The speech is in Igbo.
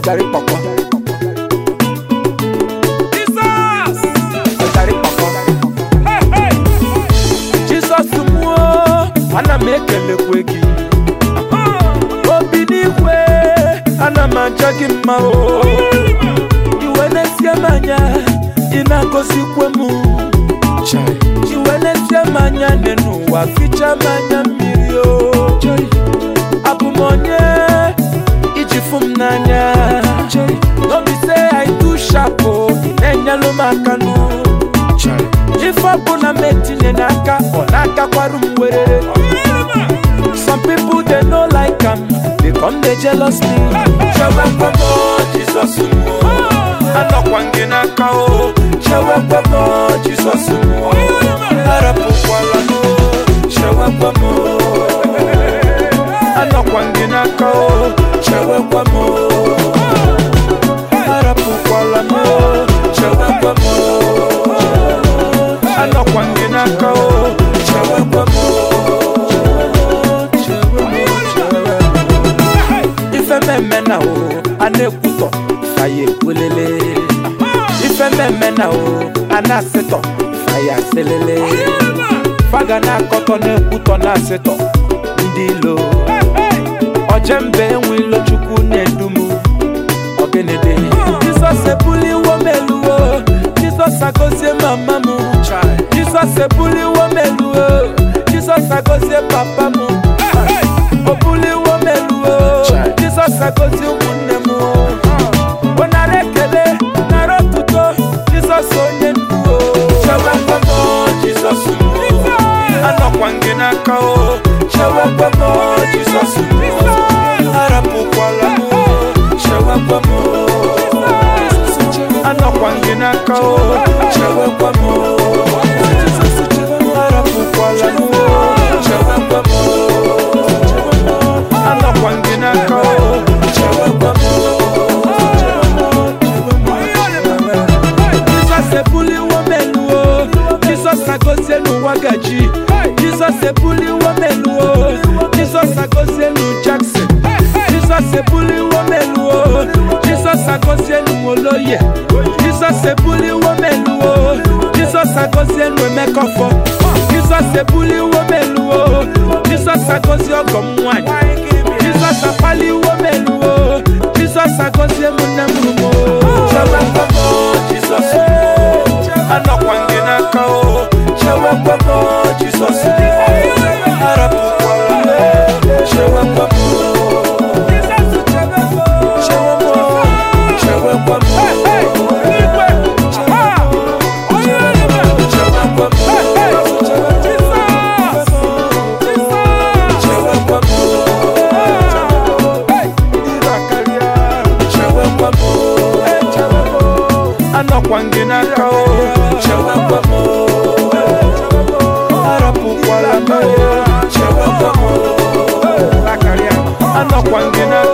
Gary Papa. Jesus! Gary Papa. Hey, hey! Jizọs mụọ, ana m ekelekwe gị. Obi n'igwe, ana m aja gị mma o. Iwe na-esie m anya, ị na-agọzikwe m. Iwe na-esie m anya dị n'ụwa, ficha m anya mmiri o. Abụ m onye iji fụ m n'anya. N'obi say I too sharp o, ị na-enyelụ m aka nụ. Ife ọbụla m etinye n'aka, ọ na-agakwarụ m werere. Some people they no like am, they come they jealous me. Chewekwe m o, Jizọs m o. Anọkwa m gị n'aka o. Chewekwe m o, Jizọs m o. Arapụkwala m o. Chewekwe m o. Anọkwa m gị n'aka o. Chewekwe m o. Arapụkwala m o. Chewekwe m o. Anọkwa m gị n'aka o. Chewekwe m o. ife mmemme na o a na-ekwutọ faya ekwelele ife mmemme na o a na-asịtọ faya asịlele faga na-akọtọ na-ekwutọ na-asịtọ ndị ilo ojembe enwe ilo chukwu na-edumu ọgịnịdị jizọs ebuliwo m eluwo jizọs agozie mama m jizọs ebuliwo m eluwo jizọs agozie papa m o buliwo m eluwo jizọs agozie ụmụnne m ọ nara ekele nara otuto jizọs onye ndu o chewekwe m o, jizọs m o. anọkwa m gị n'aka o chewekwe m o, jizọs m o. arapụkwala m o, chewekwe m o. anọkwa m gị n'aka o chewekwe m o. arapụkwala m o, chewekwe m o. anọkwa m gị n'aka o chewekwe m o. Jizọs ebuliwo m elu o Jizọs agozie n'ụwa gaji Jizọs ebuliwo m elu o Jizọs agozie n'u Jackson Jizọs ebuliwo m elu o Jizọs agozie n'u Oloye Jizọs ebuliwo m elu o Jizọs agozie n'u Emekọfọ Jizọs ebuliwo m elu o Jizọs agozie ọgọ m nwanyị Jizọs akpaliwo m elu o Jizọs agozie m nne m rumo Chewekwe m o, Jizọs m o. Anọkwa m gị n'aka o Chewekwe m o, Jizọs m o. Arapụkwala m o, chewekwe m o. Chewe m o, chewekwe m o. Chewekwe m o. Chewekwe m o. Chewekwe m o. Anọkwa m gị n'aka o Chewekwe m o. Arapụkwala m o Chewekwe m o. Anọkwa m gị n'aka